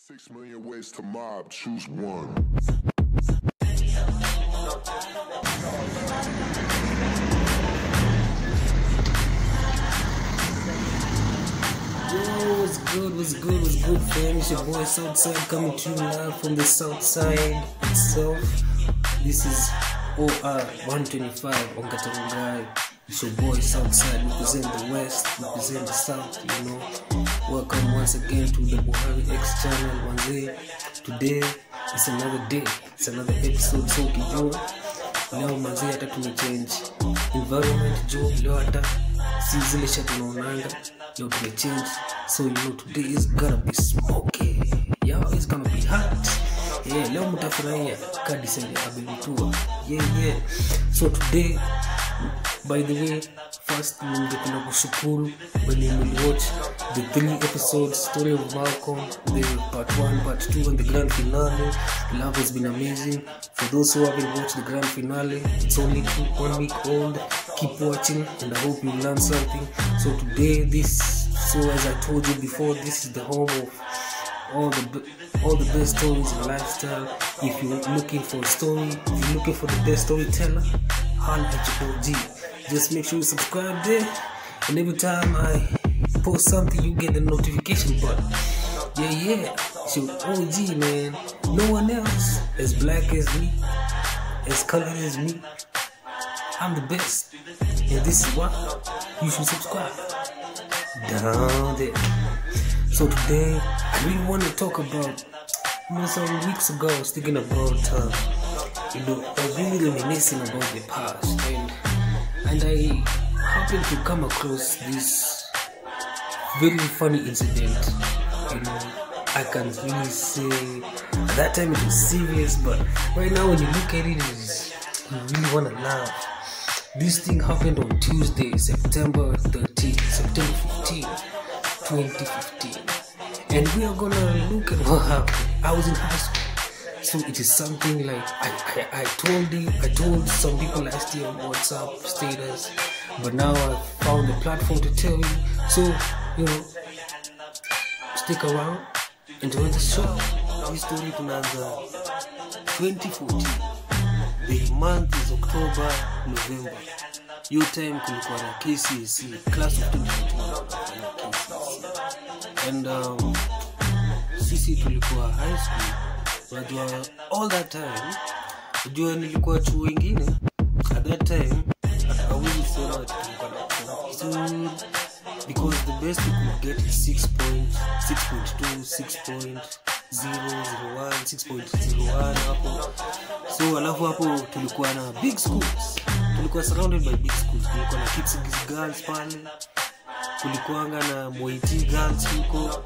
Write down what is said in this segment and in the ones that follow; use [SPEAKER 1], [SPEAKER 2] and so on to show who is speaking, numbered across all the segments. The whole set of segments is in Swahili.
[SPEAKER 1] Six million ways to mob, choose one.
[SPEAKER 2] Yo, what's good, what's good, what's good, fam? It's your boy Southside coming to you live from the Southside itself. This is OR 125 on Katangai. It's your boy Southside, represent the West, represent the South, you know. Welcome once again to the Buhari X channel, Wanze. Today is another day, it's another episode, so kijua leo manzi hata tumechange environment jo leo hata si zile sha tunaonanga leo tumechange so you know today is gonna be smoky yo is gonna be hot yeah leo mtafurahia kadisende abilitua yeah yeah so today by the way first ningependa kushukuru wenye mliwatch the three episodes story of malcolm the part 1 part 2 and the grand finale love has been amazing for those who haven't watched the grand finale it's only two, one week old keep watching and i hope you learn something so today this so as i told you before this is the home of all the b- all the best stories in lifestyle. If you're looking for a story, if you're looking for the best storyteller, holla at your OG. Just make sure you subscribe there, and every time I post something, you get the notification button. Yeah, yeah, it's your OG man. No one else as black as me, as colored as me. I'm the best, and this is why you should subscribe. Down there. So today, I really want to talk about, you know, some weeks ago, I was thinking about, uh, you know, I was really reminiscing about the past, and and I happened to come across this very funny incident. You know, I can really say at that time it was serious, but right now when you look at it, it's, you really want to laugh. This thing happened on Tuesday, September 13, September 15, 2015. And we are gonna look at what happened. I was in high school. So it is something like I, I, I told you I told some people last year on WhatsApp status, but now I found a platform to tell you. So, you know, stick around, enjoy the show. Hii story tunaanza 2014 the month is october november hiyo time kulikuwa na kcsc class of 2014 na KCSE. and um, sisi tulikuwa high school unajua all that time unajua nilikuwa chuo ingine at that time awezi sema ati tulikuwa na competition because the best we could get is 6 point 6.2 6.001 6.01 hapo so alafu hapo tulikuwa na big schools tulikuwa surrounded by big schools kulikuwa na Kipsigis girls pale kulikuwanga na moiti girls huko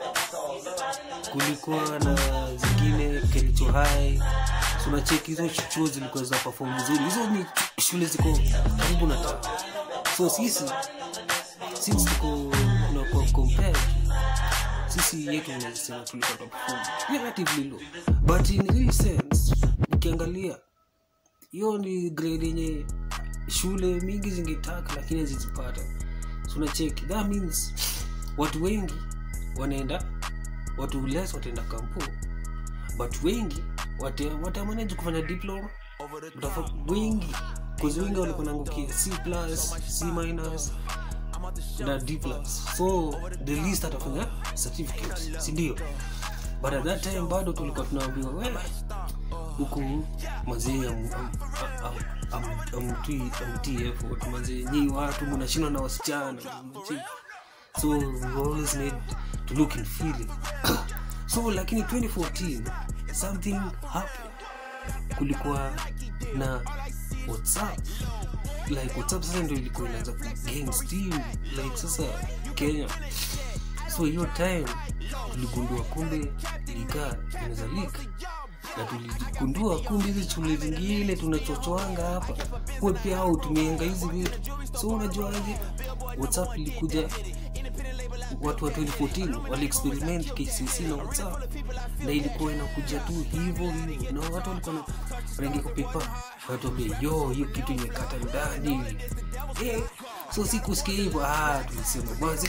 [SPEAKER 2] kulikuwa na zingine kericho high so unacheki hizo chuo zilikuwa zina perform vizuri hizo ni shule ziko karibu na town so sisi since tuko tunakuwa compared sisi yetu unazisema tulikuwa tunaperform relatively low but in real sense ukiangalia hiyo ni grade yenye shule mingi zingetaka lakini hazizipata so unacheki that means watu wengi wanaenda watu less wataenda kampo but wengi wata- watamanage kufanya diploma Utafa- wengi kozi wengi walikuwa naangukia c plus c minus na d plus so the least atafanya certificate sindio but at that time bado tulikuwa tunaambiwa we huku mazee am- am- am- am- amtii amtii effort mazee nyii watu mnashindwa na wasichana mnacheki. so we always need to look inferior so lakini 2014 something happened kulikuwa na whatsapp like whatsapp sasa ndio ilikuwa inaanza kugain steam like sasa kenya so hiyo time tuligundua kumbe likaa inaweza leak na tuligundua kumbe hizi shule zingine tunachochoanga hapa kuwe pia au tumeanga hizi vitu so unajuaje whatsapp ilikuja watu wa 2014 waliexperiment kcc na whatsapp na ilikuwa inakuja tu hivyo hivyo na watu walikuwa na- wanaingia kwa pepa wanatuambia yo hiyo kitu imekata ndani eh, so si kusikia hivyo ah, tulisema basi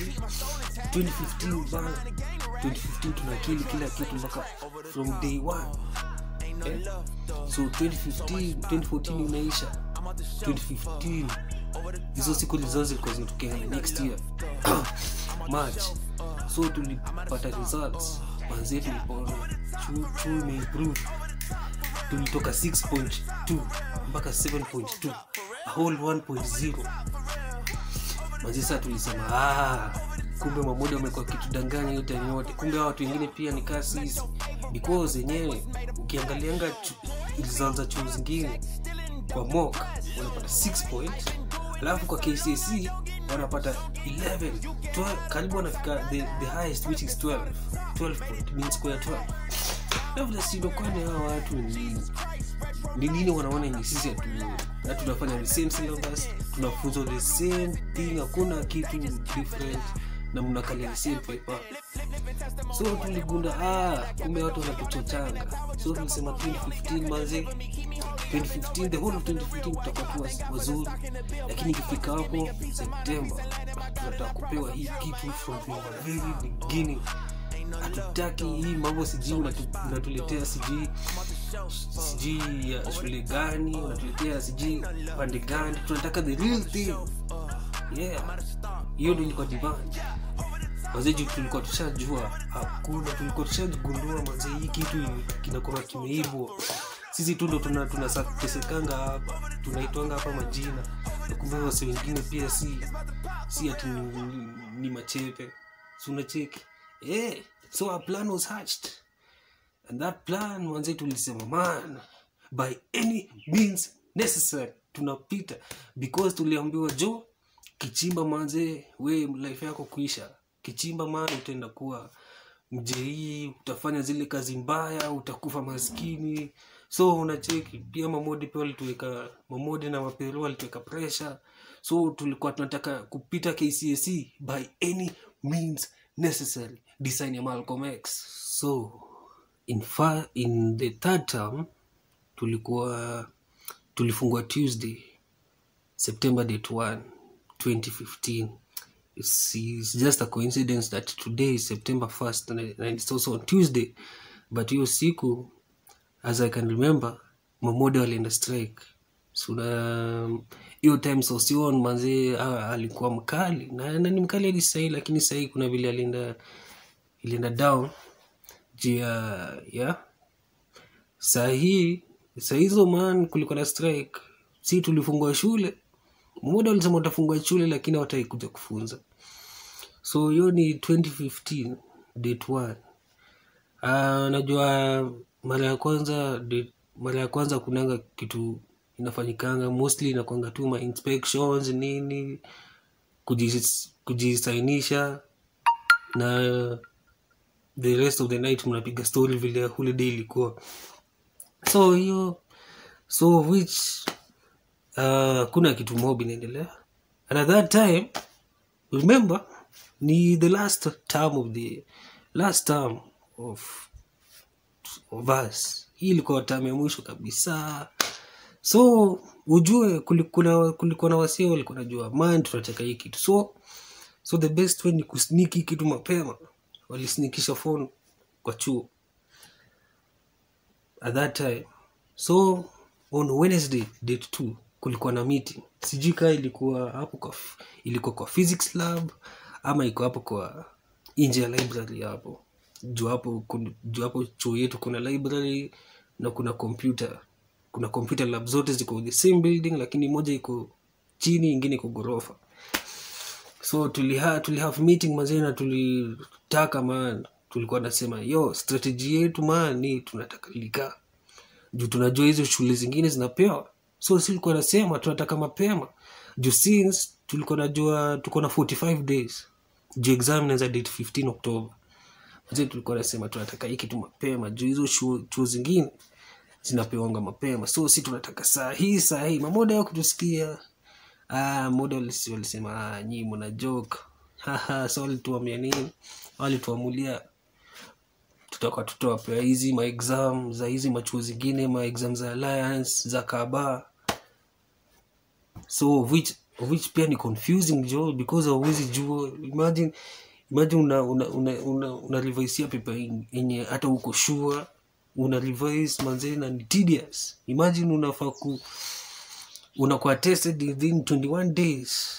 [SPEAKER 2] 2015 bana 2015 tunakili kila kitu mpaka from day one eh? so 2015 2014 inaisha 2015 hizo siku lizo zilikuwa zinatokea next year march so tulipata results manzie tulipoona chuo chuo imeimprove tulitoka 6.2 mpaka 7.2 a whole 1.0 manzi saa tulisema ah, kumbe mamoja wamekuwa kitudanganya yote yote kumbe hawa watu wengine pia ni kaa sisi because yenyewe ukiangalianga chu- results za chuo zingine kwa mok wanapata 6 point alafu kwa kcc wanapata 11 12, karibu wanafika the, the highest which is 12 12 point mean square 12 alafu nasindo kwani hawa watu ni nini ni nini wanaona ni sisi hatu na tunafanya the same syllabus tunafunzwa the same thing hakuna kitu different na mnakalia the same paper so tuligunda ah, kumbe watu wanatuchochanga so tulisema 2015 manze 2015 the whole of 2015 tutakuwa tu waz- wazuri lakini ikifika hapo septemba tunataka kupewa hii kitu from the very beginning hatutaki hii mambo sijui unatu- unatuletea sijui sijui ya shule gani unatuletea sijui pande gani tunataka the real thing yeah hiyo ndo ilikuwa demand mazeji tulikuwa tushajua hakuna tulikuwa tushagundua mazee hii kitu kinakuwa kimeibwa sisi tu ndo tuna- tunatesekanga hapa tunaitwanga hapa majina na kumbe wase wengine pia si si ati ni, ni, ni machepe si unacheki eh so our plan was hatched and that plan manze tulisema man by any means necessary tunapita because tuliambiwa jo kichimba manze we life yako kuisha kichimba man utaenda kuwa mjei utafanya zile kazi mbaya utakufa maskini so unacheki pia mamodi pia walituweka mamodi na mapero walituweka pressure so tulikuwa tunataka kupita kcac by any means necessary design ya Malcolm X so in, fa in the third term tulikuwa tulifungua tuesday september date 1 2015 it's, it's just a coincidence that today is september 1st and, and it's also on tuesday but hiyo siku as i can remember mamode walienda strike so na hiyo time sosion manzee ah, alikuwa mkali na, na ni mkali hadi sahii lakini sahii kuna vile alienda ilienda down juu ya ya saa hii saa hizo man kulikuwa na strike si tulifungua shule mmoja walisema watafungua shule lakini hawatai kuja kufunza so hiyo ni 2015 date 1 uh, najua mara ya kwanza date- mara ya kwanza kunanga kitu inafanyikanga mostly inakwanga tu ma inspections nini kujis- kujisainisha na the rest of the night mnapiga story vile holiday ilikuwa so hiyo so which uh, kuna kitu mob inaendelea and at that time remember ni the last term of the last term of, of us hii ilikuwa term ya mwisho kabisa so ujue kulikuwa kulikuwa na wasia walikuwa najua man tunataka hii kitu so so the best way ni kusniki kitu mapema walisnikisha phone kwa chuo at that time so on wednesday date 2 kulikuwa na meeting sijui kaa ilikuwa hapo kwa f- ilikuwa kwa physics lab ama iko hapo kwa nje ya library hapo juu hapo kun- juu hapo chuo yetu kuna library na kuna computer kuna computer lab zote ziko the same building lakini moja iko chini ingine iko ghorofa so tuliha tulihave meeting mazee na tulitaka man tulikuwa nasema yo strategy yetu man ni tunataka lika juu tunajua hizo shule zingine zinapewa so si tulikuwa nasema tunataka mapema juu since tulikuwa najua tuko na 45 days juu exam inaanza date 15 october mazee tulikuwa nasema tunataka hii kitu mapema juu hizo chuo chuo zingine zinapewanga mapema so si tunataka saa hii saa hii mamoda ya kutusikia ah, moda walisi- walisema ah, nyii mna joke Haha, so walituamia nini walituamulia tutakuwa tutawapea hizi maexam za hizi machuo zingine maexam za alliance za kaba so which of which pia ni confusing jo because hauwezi jua imagine imagine una una una, una, una revise paper yenye hata uko sure una revise manze na ni tedious imagine unafaa ku unakuwa tested within 21 days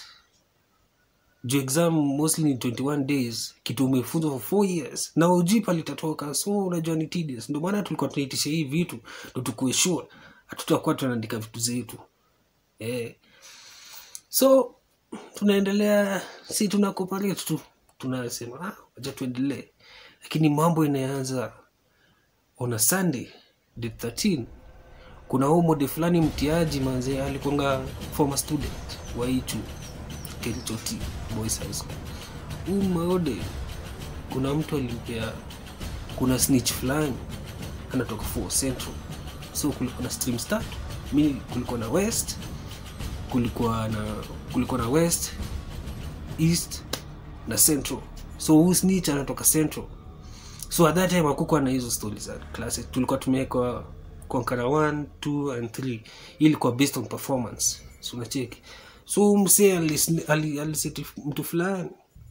[SPEAKER 2] juu exam mostly ni 21 days kitu umefunzwa for 4 years na ujui palitatoka so unajua ni tedious ndio maana tulikuwa tunaitisha hii vitu ndo tukuwe sure hatutakuwa tunaandika vitu zetu eh. so tunaendelea si tuna cooperate tu tunasema ah, wacha tuendelee lakini mambo inaanza on a sunday the 13 kuna huu mode fulani mtiaji manze alikonga former student wa hichu kerichoti boys high school huu mode kuna mtu alimpea kuna snitch fulani anatoka for central so kulikuwa na streams tatu mi kulikuwa na west kulikuwa na kulikuwa na west east na central so huu snitch anatoka central so at that time hakukuwa na hizo stori za classes tulikuwa tumewekwa konkara 1 2 and 3 hii ilikuwa based on performance so unacheki so msee alis- ali- aliseti mtu fulani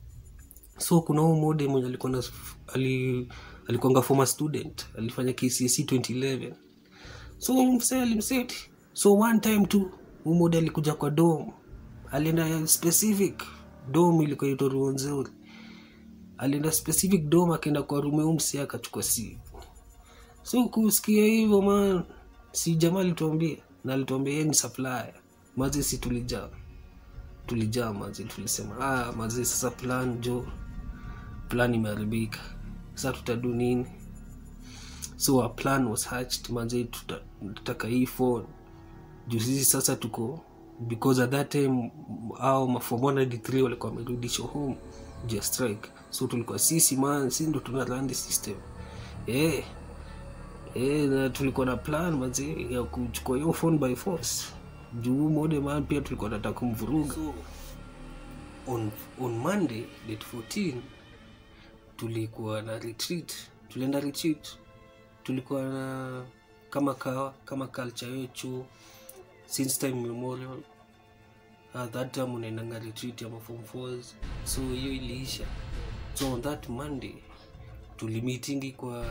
[SPEAKER 2] so kuna huu mode mwenye alikuwa na ali, alikuanga former student alifanya kcse 2011 so msee alimseti so one time tu huu mode alikuja kwa dom alienda specific dom ilikuwa itwa ruonzuri alienda specific dom akaenda kwa rume umsi akachukua simu so kusikia hivyo man si jamaa alituambia na alituambia yeye ni supplier mazi si tulijaa tulijaa mazi tulisema ah, mazi sasa plan jo plan imeharibika sasa tutadu nini so our plan was hatched mazi tuta- tutaka hii phone juu sisi sasa tuko because at that time au mafom 193 walikuwa wamerudishwa home juu ya strike so tulikuwa sisi man si ndo tuna run the system eh eh na tulikuwa na plan mazi ya kuchukua hiyo phone by force juu mode man pia tulikuwa nataka kumvuruga so, on, on monday date 14 tulikuwa na retreat tulienda retreat tulikuwa na kama kawa kama culture yetu since time memorial uh, that time unaendanga retreat ya mafom fours so hiyo iliisha so on that monday tulimitingi kwa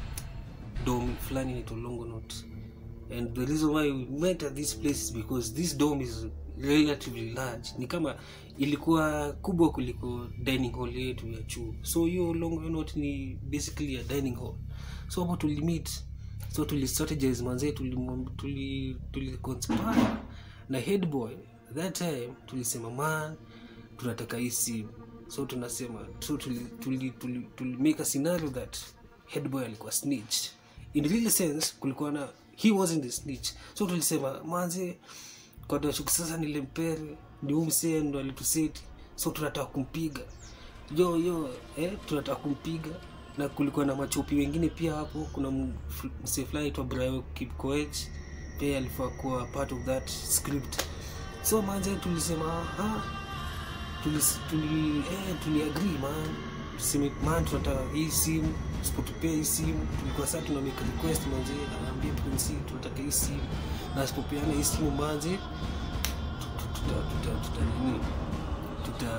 [SPEAKER 2] dom fulani inaitwa longonot and the reason why we met at this place is because this dome is relatively large ni kama ilikuwa kubwa kuliko dining hall yetu ya chuo so hiyo longonot ni basically a dining hall so hapo tulimit so tulistrategize manzee tulimwam- tuli, tuli conspire na headboy that time tulisema man tunataka hii simu so tunasema so tuli, tuli, tuli, tuli make a scenario that headboy alikuwa snitch in real sense kulikuwa na he wasn't the snitch so tulisema manze kwa dashuku sasa nilempere ni huu msee ndo alituseti so tunataka kumpiga yo yo eh, tunataka kumpiga na kulikuwa na machopi wengine pia hapo kuna m- f- msee fulani aitwa brayo kipkoech pia alifaa kuwa part of that script so manze tulisema ah, tulis- tuli eh, tuliagree man tuseme man tunataka hii simu usipotupea hii simu tulikuwa saa tuna make request manze anaambia prince tunataka hii simu na asipopeana hii simu manze tu- tuta tuta tuta nini tuta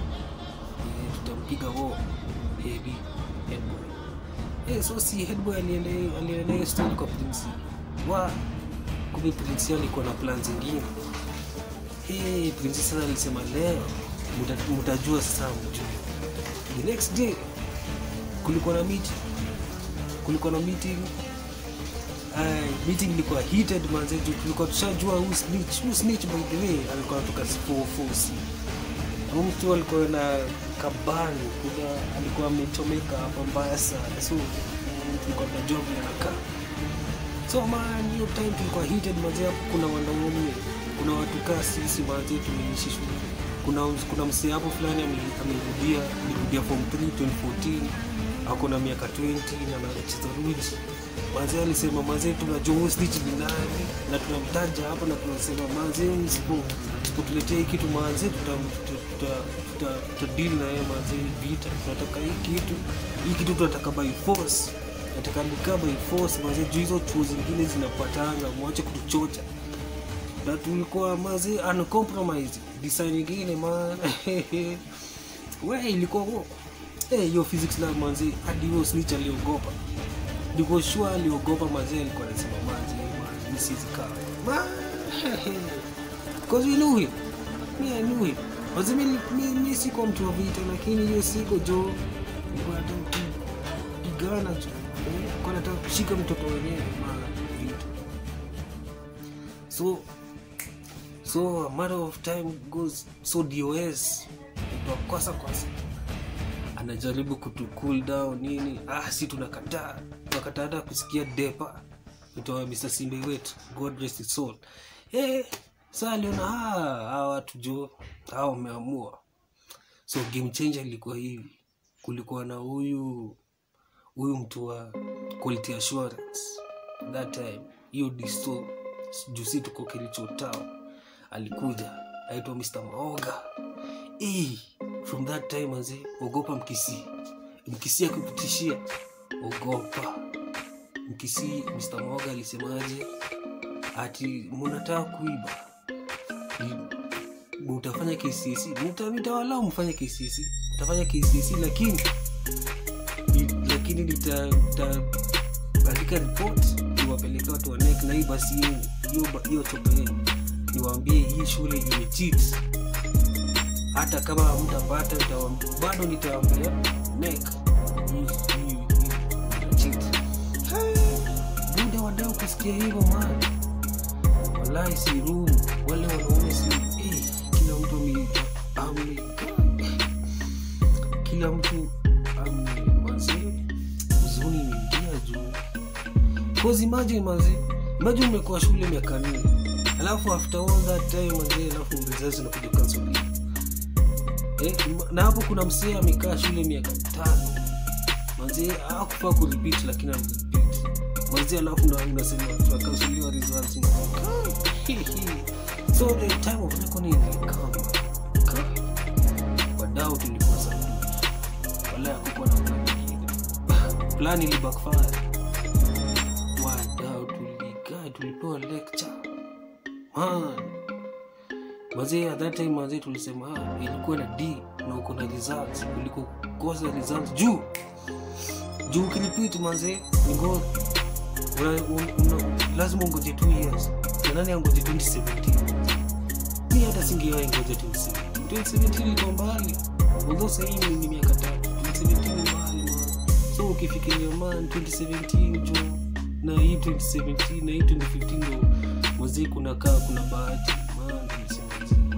[SPEAKER 2] eh, tutampiga wo heavy headboy eh, so si headboy aliende aliende hiyo story kwa prince wa kumbe prince alikuwa na plan zingine hey, prince sasa alisema leo muta- mutajua sasa mjue the next day kulikuwa na meeting kulikuwa na meeting Ay, meeting ilikuwa heated manze juu tulikuwa tushajua who snitch who snitch by the way alikuwa anatoka 440 huyu mtu alikuwa na kabani kuna alikuwa amechomeka hapa mbaya sana so mm, tulikuwa tunajua vile anakaa so man hiyo time tulikuwa heated manze hapo kuna wanaume kuna watu kaa sisi manze tumeishi shule kuna kuna msee hapo fulani ame- amerudia amerudia form 3 2014 ako na miaka 20 na anacheza ruji manze alisema manze tunajua huyu snitch ni nani na tunamtaja hapa na tunasema manze msipo msipotuletea hii kitu manze tuta tuta- tuta- tuta- tutadili na yeye manze vita tunataka hii kitu hii kitu tunataka by force nataka nikaa by force manze juu hizo chuo zingine zinapatanga mwache kutuchocha na tulikuwa mazi uncompromised design ingine man we ilikuwa wo Eh, hiyo physics lab manzi hadi huyo snitch aliogopa niko sure aliogopa mazee alikuwa anasema manzi man this is car man cause we knew him me I knew him Manzi mi, mi, mi siko mtu wa vita lakini hiyo siko jo nilikuwa nataka kupigana jo Eh, nilikuwa nataka kushika mtoto wenyewe ma vita so so a matter of time goes so dos ndo kwasa kwasa anajaribu kutu cool down nini ah si tunakataa tunakataa hata kusikia depa itoa mr simbe wetu god rest his soul eh saa aliona ah hawa watu jo hawa wameamua so game changer ilikuwa hivi kulikuwa na huyu huyu mtu wa quality assurance that time hiyo disto jusi tuko kilicho town alikuja aitwa mr maoga hey, from that time aze ogopa mkisi mkisi akikutishia ogopa mkisi mr maoga alisemaje ati munataka kuiba Ni- utafanya kcc nitawalau mfanye kcc utafanya kcc lakini ni- lakini nita- nitaandika report niwapeleka watu wa nek na hii basi yenu hiyo ba- hiyo chopa yenu niwaambie hii shule imecheat hata kama mtapata nitawam- bado nitaambia nek hii- hii- hii inacheat. Hey, muda wadau kusikia hivyo man wallahi si room wale wanaume si eh, kila mtu ame ame kila mtu ame mazee huzuni imeingia juu cause imagine mazee imagine umekuwa shule miaka nne alafu after all that time mazee alafu mzazi unakuja kansulia eh, na hapo kuna msee amekaa shule miaka tano manzee akufaa kurepeat lakini amerepeat manzee alafu na unasema tunakansoliwa results so the time of reckoning ilikama wadau tulikuwa sabuni wala hakukuwa na plan nyingine plan ili backfire wadau tulikaa tulipewa lecture man mazee at that time mazee tulisema ah, ilikuwa na d na uko na results kuliko kosa results juu juu ukilipit manzee ningo una, un- una, lazima ungoje 2 years na nani angoje 2017 mi hata singewahi ngoja 2017 2017 ilikuwa mbali although sahii ni- ni miaka tatu 2017 ni mbali man so ukifikiria man 2017 jo na hii 2017 na hii 2015 ndo mazee kuna kaa kuna bahati man nilisema mazee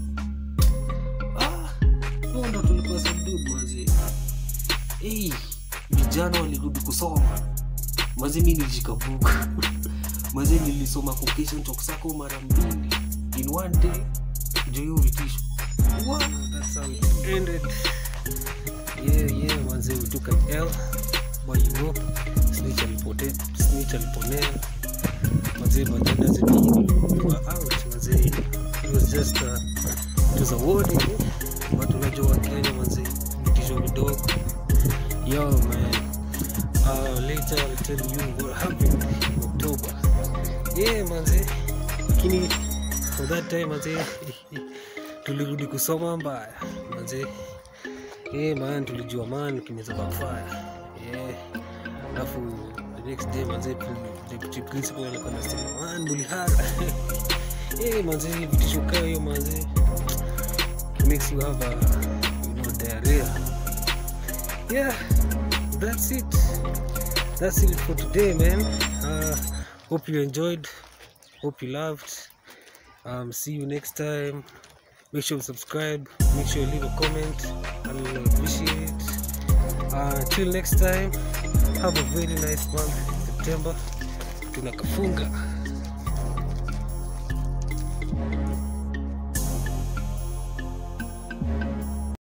[SPEAKER 2] ah huo ndo tulikuwa subdued mazee hey, vijana walirudi kusoma maze mi nilijikabuka maze nilisoma vocation toksako mara mbili in one day juu hiyo vitisho Wow, that's how it ended. Yeah, yeah, manze we took an L but you know snitch alipote snitch aliponea manze but that doesn't mean we were out manze it was just uh, it was a warning but unajua Kenya manze vitisho vidogo yo man uh, later I'll tell you what happened in October yeah manze lakini for that time manze tulirudi kusoma mbaya manze yeah, man tulijua man kinaweza backfire yeah alafu the next day manze pri- deputy principal alikuwa anasema man bulihara yeah manze vitisho kaa hiyo manze it makes you have a you know diarrhea yeah that's it that's it for today man uh, hope you enjoyed hope you loved um, see you next time make sure you subscribe make sure you leave a comment i'll appreciate it uh, until next time have a very nice month september tunakafunga